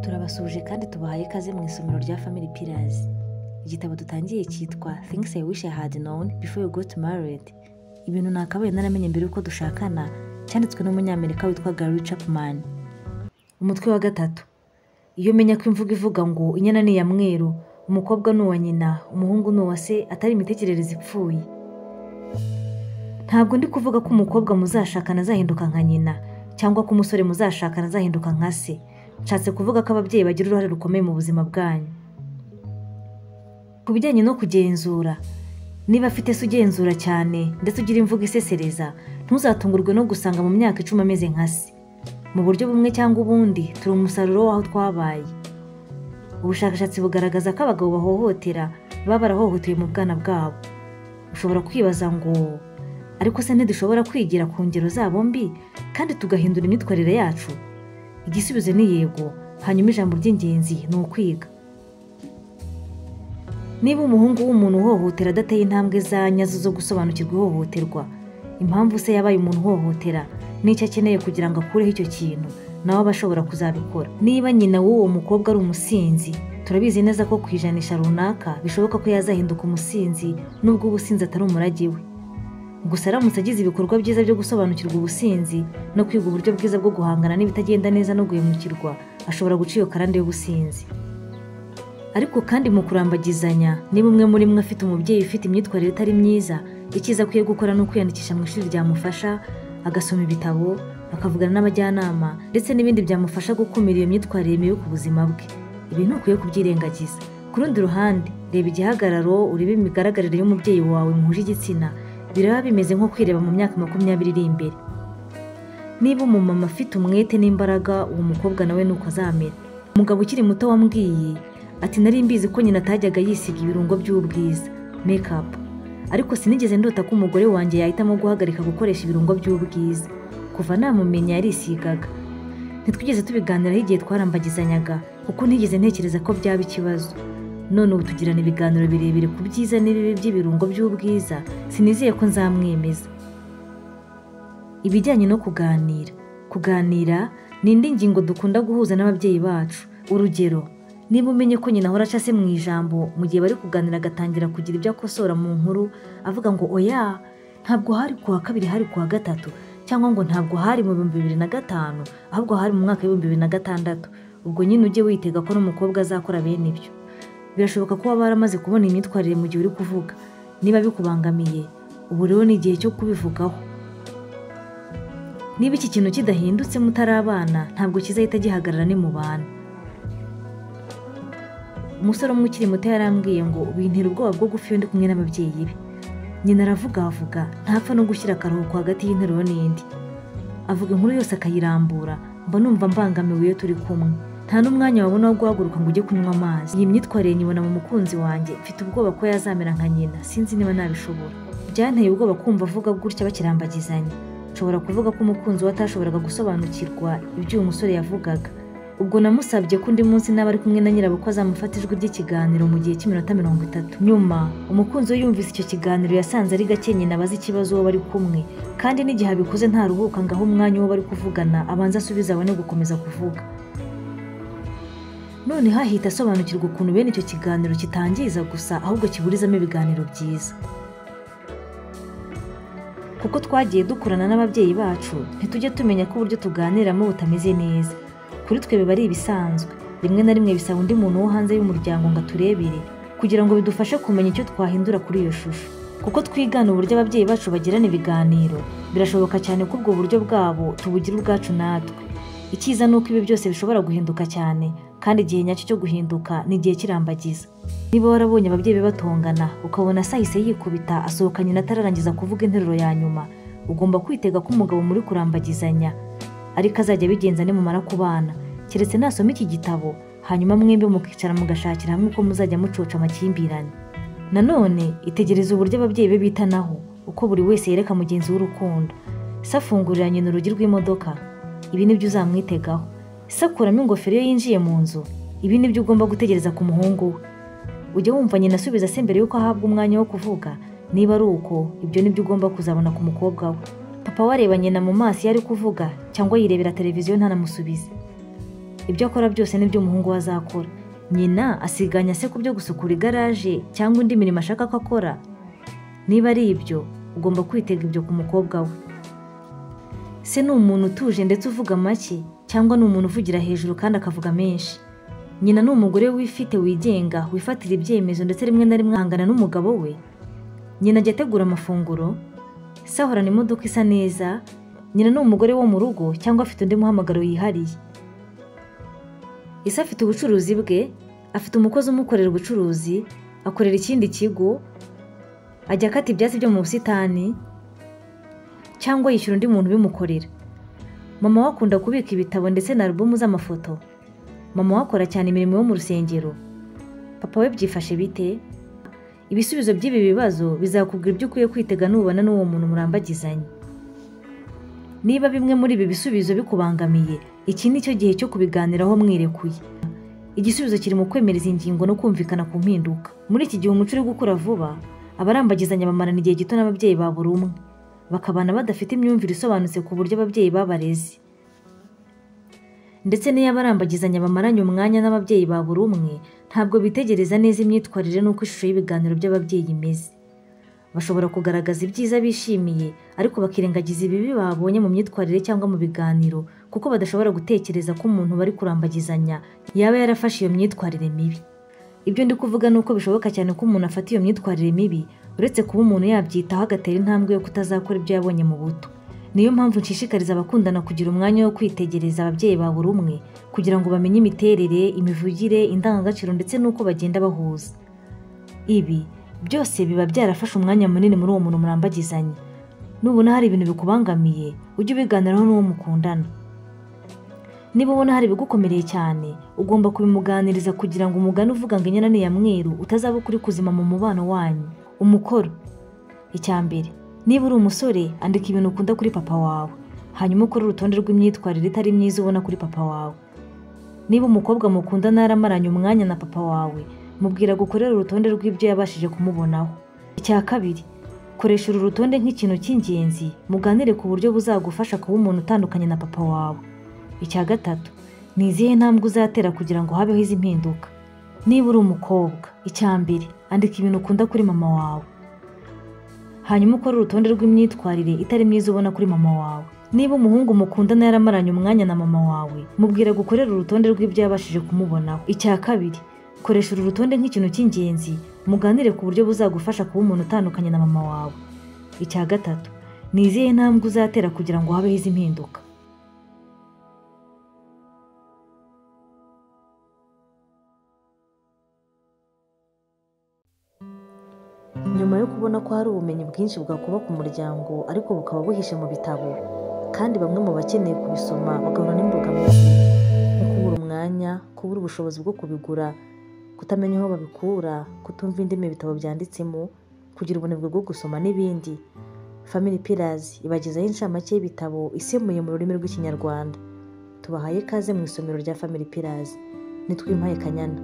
turabasuhuje kandi tubahaye ikaze mu isomero rya family pillars igitabo dutangiye cyitwa things i wish i had known before you got married ibintu nakabaye naramenye mbere y'uko dushakana cyanditswe n'umunyamerika witwa gary chapman umutwe wa gatatu iyo umenya ko imvugo ivuga ngo inyana ni iya mweru umukobwa ni uwa nyina umuhungu ni uwa se atari imitekerereze ipfuye ntabwo ndi kuvuga ko umukobwa muzashakana azahinduka nka nyina cyangwa ko umusore muzashakana azahinduka nka se nshatse kuvuga ko ababyeyi bagira uruhare rukomeye mu buzima bwanyu ku bijyanye no kugenzura niba afite se ugenzura cyane ndetse ugira imvugo isesereza ntuzatungurwe no gusanga mu myaka icumi ameze nka se mu buryo bumwe cyangwa ubundi turi umusaruro w'aho twabaye ubushakashatsi bugaragaza ko abagabo bahohotera baba barahohotewe mu bwana bwabo ushobora kwibaza ngo ariko se ntidushobora kwigira ku ngero zabo mbi kandi tugahindura imyitwarire yacu igisubizo ni yego hanyuma ijambo ry'ingenzi ni ukwiga niba umuhungu w'umuntu uhohotera adateye intambwe za nyazo zo gusobanukirwa ihohoterwa impamvu se yabaye umuntu uhohotera n'icyo akeneye kugira ngo akureho icyo kintu nawe aba ashobora kuzabikora niba nyina w'uwo mukobwa ari umusinzi turabizi neza ko ku ijanisha runaka bishoboka ko yazahinduka umusinzi nubwo ubusinzi atari umurage we gusa aramutse agize ibikorwa byiza byo gusobanukirwa ubusinzi no kwiga uburyo bwiza bwo guhangana n'ibitagenda neza no guhemukirwa ashobora guca iyo karande y'ubusinzi ariko kandi mu kurambagizanya niba umwe muri mwe afite umubyeyi ufite imyitwarire itari myiza icyiza akwiye gukora ni ukwiyandikisha mu ishuri ryamufasha agasoma ibitabo akavugana n'abajyanama ndetse n'ibindi byamufasha gukumira iyo myitwarire mibi ku buzima bwe ibi ntukwiye kubyirengagiza ku rundi ruhande reba igihagararo urebe imigaragarire y'umubyeyi wawe muhuje igitsina biraba bimeze nko kwireba mu myaka makumyabiri iri imbere niba umumama afite umwete n'imbaraga uwo mukobwa nawe ni uko azamera umugabo ukiri muto wambwiye ati nari mbizi ko nyina atajyaga yisiga ibirungo by'ubwiza mekapu ariko sinigeze ndota ko umugore wanjye yahitamo guhagarika gukoresha ibirungo by'ubwiza kuva namumenya yarisigaga ntitwigeze tubiganiraho igihe twarambagizanyaga kuko ntigeze ntekereza ko byaba ikibazo none ubu tugirana ibiganiro birebire ku byiza n'ibibi by'ibirungo by'ubwiza sinizeye ko nzamwemeza ibijyanye no kuganira kuganira ni indi ngingo dukunda guhuza n'ababyeyi bacu urugero niba umenye ko nyina ahora aca se mu ijambo mu gihe bari kuganira agatangira kugira ibyo akosora mu nkuru avuga ngo oya ntabwo hari kuwa kabiri hari kuwa gatatu cyangwa ngo ntabwo hari mu bihumbi bibiri na gatanu ahubwo hari mu mwaka w'ibihumbi bibiri na gatandatu ubwo nyine ujye witega ko n'umukobwa azakora bene ibyo birashoboka ko waba waramaze kubona imyitwarire mu gihe uri kuvuga niba bikubangamiye ubu rero ni igihe cyo kubivugaho niba iki kintu kidahindutse mutari abana ntabwo kizahita gihagarara nimubana umusore umwe ukiri muto yarambwiye ngo bintera ubwoba bwo gupfa iyo ndi kumwe n'ababyeyi be nyina aravugavuga ntapfa no gushyira akaruhuko hagati y'interuro n'indi avuga inkuru yose akayirambura mba numva mbangamiwe iyo turi kumwe nta n'umwanya wabona wo guhaguruka ngo ujye kunywa amazi iyi myitwarire nyibona mu mukunzi wanjye mfite ubwoba ko yazamera nka nyina sinzi niba nabishobora byanteye ubwoba kumva avuga gutya bakirambagizanya nshobora kuvuga ko umukunzi we atashoboraga gusobanukirwa ibyo uyu musore yavugaga ubwo namusabye ko undi munsi n'aba ari kumwe na nyirabo ko azamufata ijwi ry'ikiganiro mu gihe cy'iminota mirongo itatu nyuma umukunzi we yumvise icyo kiganiro yasanze ari gake nyina abaze ikibazo uwo bari kumwe kandi n'igihe abikoze ntaruhuka ngo ahe umwanya uwo bari kuvugana abanze asubize abone gukomeza kuvuga none hahita asobanukirwa ukuntu bene icyo kiganiro kitangiza gusa ahubwo kiburizamo ibiganiro byiza kuko twagiye dukorana n'ababyeyi bacu ntitujye tumenya ko uburyo tuganiramo butameze neza kuri twe biba ari ibisanzwe rimwe na rimwe bisaba undi muntu wo hanze y'umuryango ngo aturebere kugira ngo bidufashe kumenya icyo twahindura kuri iyo shusho kuko twigana uburyo ababyeyi bacu bagirana ibiganiro birashoboka cyane ko ubwo buryo bwabo tubugira ubwacu natwe icyiza ni uko ibi byose bishobora guhinduka cyane kandi igihe nyacyo cyo guhinduka ni igihe kirambagiza niba warabonye ababyeyi be batongana ukabona sahise yikubita asohoka nyina atararangiza kuvuga interuro ya nyuma ugomba kwitega ko umugabo muri kurambagizanya ariko azajya abigenza nimumara kubana keretse nasoma iki gitabo hanyuma mwembi mukicara mugashakira hamwe uko muzajya mucoca amakimbirane nanone itegereza uburyo ababyeyi be bitanaho uko buri wese yereka mugenzi we urukundo se afungurira nyina urugi rw'imodoka ibi nibyo uzamwitegaho sakuramo ingofero iyo yinjiye mu nzu ibi ni byo ugomba gutegereza ku muhungu we ujya wumva nyina asubiza se mbere y'uko ahabwa umwanya wo kuvuga niba ari uko ibyo ni byo ugomba kuzabona ku mukobwa we papa wareba nyina mu maso iyo ari kuvuga cyangwa yirebera televiziyo ntanamusubize ibyo akora byose n'ibyo umuhungu we azakora nyina asiganya se ku byo gusukura igaraje cyangwa indi mirimo ashaka ko akora niba ari ibyo ugomba kwitega ibyo ku mukobwa we se ni umuntu utuje ndetse uvuga make cyangwa ni umuntu uvugira hejuru kandi akavuga menshi nyina ni umugore wifite wigenga wifatira ibyemezo ndetse rimwe na rimwe ahangana n'umugabo we nyina ajya ategura amafunguro se ahorana imodoka isa neza nyina ni umugore wo mu rugo cyangwa afite undi muhamagaro yihariye ese afite ubucuruzi bwe afite umukozi umukorera ubucuruzi akorera ikindi kigo ajya akata ibyatsi byo mu busitani cyangwa yishyura undi muntu ubimukorera mama we akunda kubika ibitabo ndetse na alubumu z'amafoto mama we akora cyane imirimo yo mu rusengero papa we byifashe bite ibisubizo by'ibi bibazo bizakubwira ibyo ukwiye kwitega nubona n'uwo muntu murambagizanye niba bimwe muri ibi bisubizo bikubangamiye iki ni cyo gihe cyo kubiganiraho mwirekuye igisubizo kiri mu kwemera izi ngingo no kumvikana ku mpinduka muri iki gihe umuco uri gukura vuba abarambagizanya bamarana igihe gito n'ababyeyi ba buri umwe bakabana badafite imyumvire isobanutse ku buryo ababyeyi babareze ndetse n'iyo abarambagizanya bamaranye umwanya n'ababyeyi ba buri umwe ntabwo bitegereza neza imyitwarire n'uko ishusho y'ibiganiro by'ababyeyi imeze bashobora kugaragaza ibyiza bishimiye ariko bakirengagiza ibibi babonye mu myitwarire cyangwa mu biganiro kuko badashobora gutekereza ko umuntu bari kurambagizanya yaba yarafashe iyo myitwarire mibi ibyo ndi kuvuga ni uko bishoboka cyane ko umuntu afata iyo myitwarire mibi uretse kuba umuntu yabyitaho agatera intambwe yo kutazakora ibyo yabonye mu buto niyo mpamvu nshishikariza abakundana kugira umwanya wo kwitegereza ababyeyi ba buri umwe kugira ngo bamenye imiterere imivugire indangagaciro ndetse n'uko bagenda bahuza ibi byose biba byarafashe umwanya munini muri uwo muntu murambagizanye nubona hari ibintu bikubangamiye ujye ubiganiraho n'uwo mukundana niba ubona hari ibigukomereye cyane ugomba kubimuganiriza kugira ngo umugani uvuga ngo inyana ni iya mweru utazaba ukuri kuzima mu mubano wanyu umukoro icya mbere niba uri umusore andika ibintu ukunda kuri papa wawe hanyuma ukore urutonde rw'imyitwarire itari myiza ubona kuri papa wawe niba umukobwa mukundana yaramaranye umwanya na papa wawe mubwira gukorera urutonde rw'ibyo yabashije kumubonaho icya kabiri koresha uru rutonde nk'ikintu cy'ingenzi muganire ku buryo buzagufasha kuba umuntu utandukanye na papa wawe icya gatatu ni izihe ntambwe uzatera kugira ngo habeho izi mpinduka niba uri umukobwa icya mbere andika ibintu ukunda kuri mama wawe hanyuma ukore urutonde rw'imyitwarire itari myiza ubona kuri mama wawe niba umuhungu mukundana yaramaranye umwanya na mama wawe mubwira gukorera urutonde rw'ibyo yabashije kumubonaho icya kabiri koresha uru rutonde nk'ikintu cy'ingenzi muganire ku buryo buzagufasha kuba umuntu utandukanye na mama wawe icya gatatu ni izihe ntambwe uzatera kugira ngo habeho izi mpinduka nyuma yo kubona ko hari ubumenyi bwinshi bwakuba ku muryango ariko bukaba buhishe mu bitabo kandi bamwe mu bakeneye kubisoma bagahura n'imbogamizi nko kubura umwanya kubura ubushobozi bwo kubigura kutamenya aho babikura kutumva indimi ibitabo byanditsemo kugira ubunebwe bwo gusoma n'ibindi family pillars ibagezaho inshamake y'ibitabo isemuye mu rurimi rw'ikinyarwanda tubahaye ikaze mu isomero rya family pillars nitwimpaye kanyana